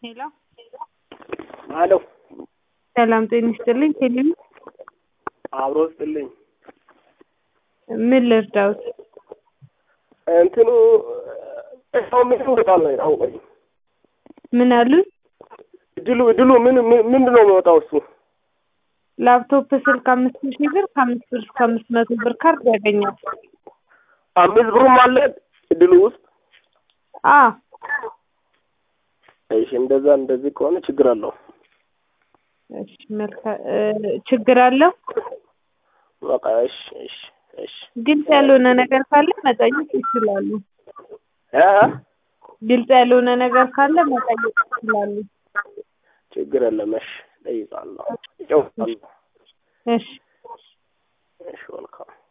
ሄሎ አሎ ሰላም ጤና ይስጥልኝ። ቴሌቪ አብሮ ስጥልኝ። ምን ልርዳውት? እንትኑ ሰው ምን ይወጣል ነው ያውቀኝ። ምን አሉኝ? እድሉ እድሉ ምን ምን- ምንድን ነው የሚወጣው እሱ? ላፕቶፕ ስልክ አምስት ሺህ ብር ከአምስት ብር እስከ አምስት መቶ ብር ካርድ ያገኛል። አምስት ብሩም አለ እድሉ ውስጥ። አ እሺ እንደዛ እንደዚህ ከሆነ ችግር አለው። እሺ መልካም እ ችግር አለው። በቃ እሺ እሺ እሺ ግልጽ ያልሆነ ነገር ካለ መጠየቅ ይችላሉ። እ ግልጽ ያልሆነ ነገር ካለ መጠየቅ ይችላሉ። ችግር የለም። እሺ እጠይቃለሁ፣ እጨውቃለሁ። እሺ እሺ መልካም